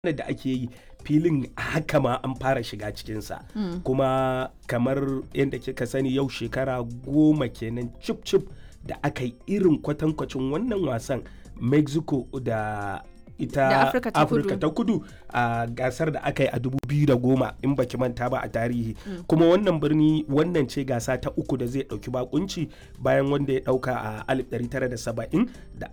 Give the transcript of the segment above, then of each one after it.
da ake yi filin haka ma an fara shiga cikinsa kuma kamar yadda kika sani yau shekara goma kenan cip cip da aka yi irin kwatankwacin wannan wasan mexico da ita Da Afirka ta afirka Kudu. ta kudu a gasar da aka yi a 2010 in baki manta ba a tarihi kuma wannan birni wannan ce gasa ta uku da zai dauki bakunci bayan wanda ya dauka a 1970 da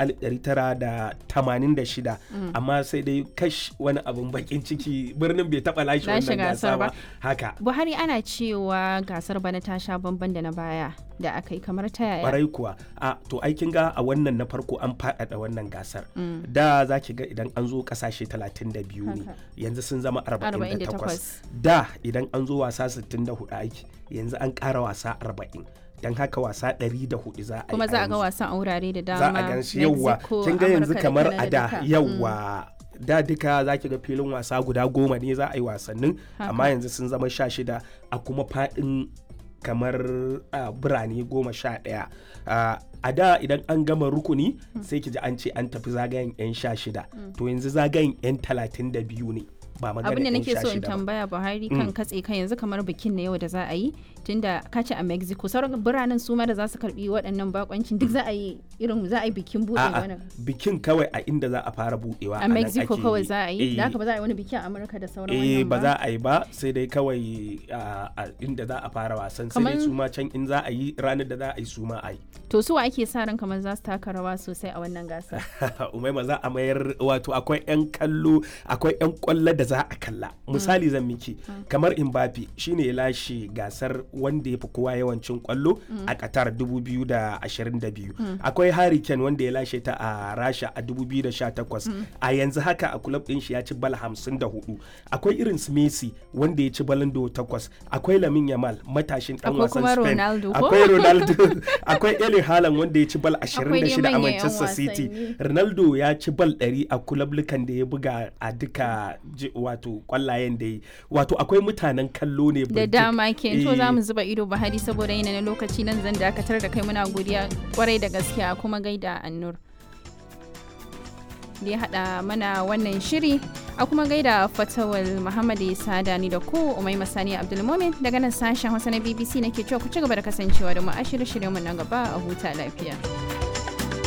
1986 amma sai dai kash wani abin bakin ciki birnin bai taba lashe Lashe wannan gasa gasar ba ba. haka Buhari ana cewa gasar bana ta sha bamban da na baya da aka yi kamar ta yaya. kwarai kuwa a to aikin ga a wannan na farko an faɗaɗa wannan gasar da za ki ga idan an zo ƙasashe 32 ne Haka. yanzu sun zama 48 48. da idan an zo wasa 64 aiki yanzu an ƙara wasa 40 don haka wasa 104 za a yi Kuma za a ga yanzu. wasan a wurare da dama. za a gan shi yawwa Mexico, kin ga yanzu Amurka da kamar a Canada da duka. yawwa da duka za ki ga filin wasa guda goma ne za a yi wasannin Haka. amma yanzu sun zama sha shida a kuma faɗin kamar ah, birane goma sha ɗaya Ah, a da idan an gama rukuni sai ki ji an ce an tafi zagayen 'yan sha shida to yanzu zagayen 'yan talatin da biyu ne ba magana abin da 'yan nake sha so in shida ba. tambaya buhari kan katse kan yanzu kamar bikin na yau da za a yi tunda ka ce a mexico sauran biranen su ma da za su karbi waɗannan bakoncin duk za a yi irin za a yi bikin buɗe A'a, wannan bikin kawai a inda za a fara budewa a nan mexico ake kawai za a yi da Eh, haka ba za a yi wani biki a amurka da sauran eh wannan ba za a yi ba sai dai kawai a a inda za a fara wasan sai dai Kaman- su ma can in za a yi ranar da za a yi su ma a yi to su wa ake sa ran kamar za su taka rawa sosai a wannan gasa umaima za a mayar wato akwai 'yan kallo akwai 'yan kwallo da za a kalla misali zan miki kamar Mbappe shine ya lashe gasar wanda ya fi kowa yawancin kwallo a Qatar 2022 akwai Harry Kane wanda ya lashe ta a Rasha a 2018 a yanzu haka a club din shi ya ci bal 54 akwai irin su Messi wanda ya ci balon d'Or 8 akwai Lamine Yamal matashin dan Akwai wasan kuma Spain Ronaldo ko? akwai Ronaldo akwai Erling Haaland wanda ya ci bal Akwai dai 26 a manyan 'yan Manchester City wasanni. Ronaldo ya ci bal 100 a kulablukan da ya buga a duka ji- wato kwallayen da yi wato akwai mutanen kallo ne da birjik. dama ke to Eh, za mu zuba ido buhari saboda yana na lokaci nan zan dakatar da kai muna godiya kwarai da gaskiya kuma gaida annur da ya haɗa mana wannan shiri a kuma gaida fatawal muhammad isa dani da ku umai masani abdulmumin daga nan sashen hausa na bbc nake cewa ku ci gaba da kasancewa da mu a shirye-shiryenmu na gaba a huta lafiya